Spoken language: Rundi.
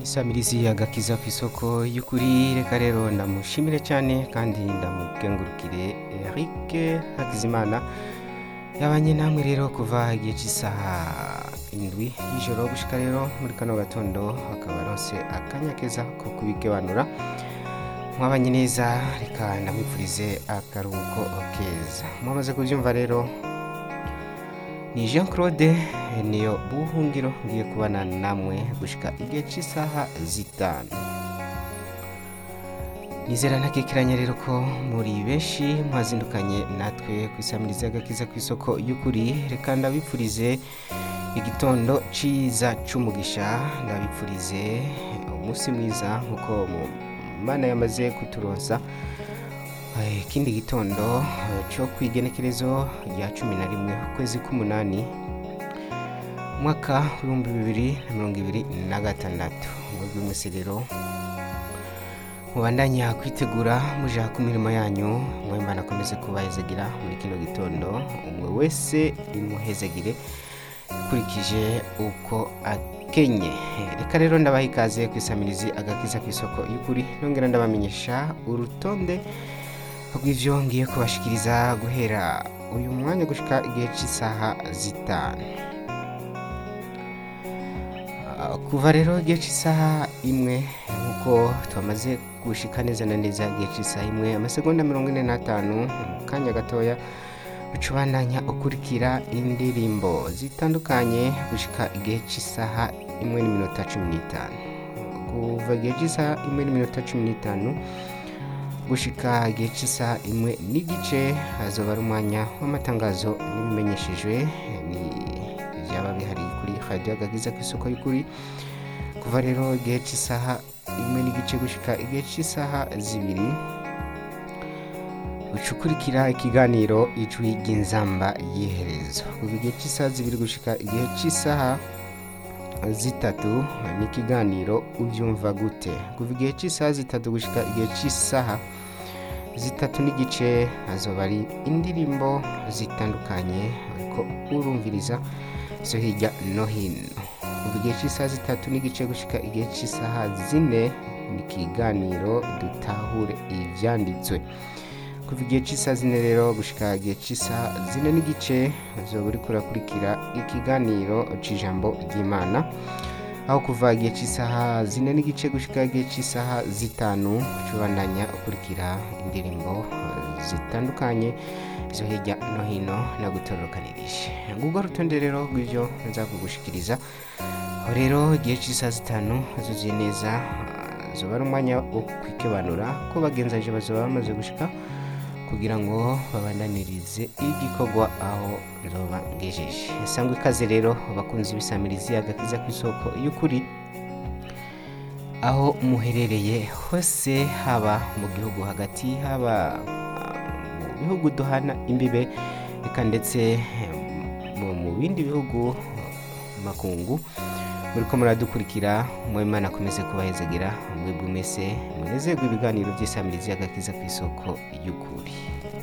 isamirizi agakiza ku isoko y'ukuri reka rero ndamushimire cyane kandi ndamukengurukire Eric Hakizimana yabanye namwe rero kuva igihe cy'isaha indwi y'ijoro gushika rero muri kano gatondo akaba aronse akanya keza ko kubigebanura mwabanye neza reka ndamwifurize akaruhuko keza mwamaze kubyumva rero ni jean claude niyo buhungiro ngiye kubana namwe gushika igihe cy'isaha zitanu nizera ntakekiranya rero ko muri benshi mwazindukanye natwe ku isamiriza y'agakiza ku isoko y'ukuri reka ndabipfurize igitondo ciza c'umugisha ndabipfurize umunsi mwiza nk'uko mu mana yamaze kuturonsa Eh, ikindi gitondo eh, cyo kwigenekerezo rya cumi na rimwe ukwezi k'umunani umwaka w'ibihumbi bibiri na mirongo ibiri na gatandatu mwebwe mwese rero mubandanya kwitegura muja ku mirimo yanyu mwemba akomeze kubahezagira muri kino gitondo umwe wese imuhezagire ukurikije uko akenye reka rero ndabaha ikaze ku isamirizi agakiza ku isoko y'ukuri nongera ndabamenyesha urutonde rw'ivyo ngiye kubashikiriza guhera uyu mwanya gushika igihe cy'isaha zitanu Ah, kuva rero igihe cy'isaha imwe nk'uko twamaze gushika neza na neza igihe cy'isaha imwe amasegonda mirongo ine n'atanu mu kanya gatoya ucubandanya ukurikira indirimbo zitandukanye gushika igihe cy'isaha imwe n'iminota cumi n'itanu kuva igihe cy'isaha imwe n'iminota cumi n'itanu gushika igihe cy'isaha imwe n'igice hazoba ari umwanya w'amatangazo n'ibimenyeshejwe ni byaba bihari kuri radiyo agakiza ku isoko y'ukuri kuva rero igihe cy'isaha imwe n'igice gushika igihe cy'isaha zibiri ucukurikira ikiganiro ijwi ry'inzamba y'iherezo kuva igihe cy'isaha zibiri gushika igihe cy'isaha zitatu ni ikiganiro ubyumva gute kuva igihe cy'isaha zitatu gushika igihe cy'isaha zitatu n'igice hazoba ari indirimbo zitandukanye ariko urumviriza zo hirya no hino kuva igihe cy'isaha zitatu n'igice gushika igihe cy'isaha zine ni ikiganiro dutahure ibyanditswe kuva igihe cy'isaha zine rero gushika igihe cy'isaha zine n'igice uzoba uri kurakurikira ikiganiro c'ijambo ry'imana aho kuva igihe cy'isaha zine n'igice gushika igihe cy'isaha zitanu cubandanya ukurikira indirimbo eh, zitandukanye zo hirya no hino nagutororokanirije ngubwo rutonde rero rw'ivyo nzakugushikiriza aho rero igihe cy'isaha zitanu zuzuye neza ah, zoba ari umwanya wo kwikebanura ko bagenzanje bazoba bamaze gushika kugira ngo babandanirize igikorwa aho zoba ngejeje sangwa ikaze rero abakunzi b'isamirizi agakiza ku isoko y'ukuri aho muherereye hose haba mu gihugu hagati haba ah, mu bihugu duhana imbibe reka ndetse eh, mu mu bindi bihugu makungu muri ko muradukurikira mwemana akomeze kubahezagira mwebwe mwese munezerwe ibiganiro by'isamirizi y'agakiza ku isoko y'ukuri